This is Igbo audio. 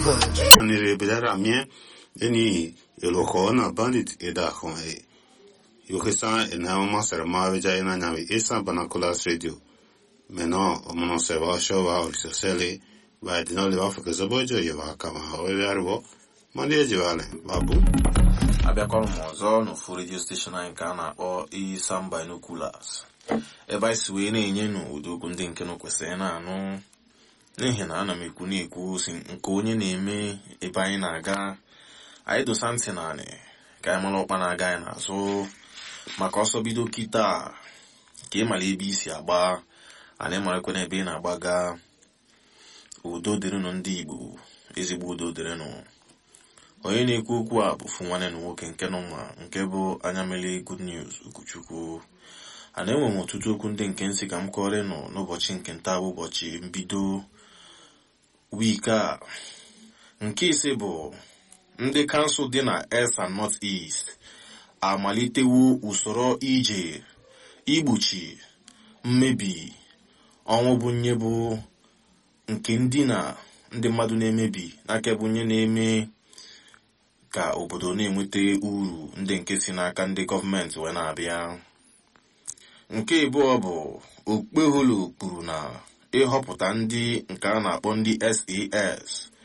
nire bidara mie eni iloko na bandit ida kon e yokesa ena ma sera ma veja ina nyawe esa banakulas radio meno omono se va sho va o se sele va di no le va fake zobojo ye va kama o le arbo mandi eji vale babu abịakwara m ọzọ n'ofu redio steshọn anyị nke a na-akpọ Isam Binoculars ebe anyị si wee na-enye n'ụdị okwu ndị nke nụ kwesịrị na-anụ n'ihi na ana m ekwu na-ekwu si nke onye na-eme ebe anyị na-aga anyị dosa ntị naanị ka anyị mara ọkpa na-aga anyị n'azụ maka ọsọ bido kịta ka ịmara ebe isi agba ana ịmarakwa na ebe ị na-agbaga udo dịrịnụ ndị Igbo ezigbo udo dịrịnụ onye na-ekwu okwu a bụ fụ nwanne na nwoke nke nọ ma nke bụ anya mere good news Ugochukwu a na-enwe m ọtụtụ okwu ndị nke nsị ka m kọrọ nọ n'ụbọchị nke nta bụ ụbọchị mbido wiiki a nke ise bụ ndị kansụl dị na East and North East amalitewo usoro ije igbochi mmebi ọnwụ bụ nye bụ nke ndị na ndị mmadụ na-emebi n'aka bụ nye na-eme ka obodo na-enweta uru ndị nke si n'aka ndị gọọmenti wee na-abịa nke abụọ bụ okpeholo kwuru na ịhọpụta ndị nke a na-akpọ ndị SAS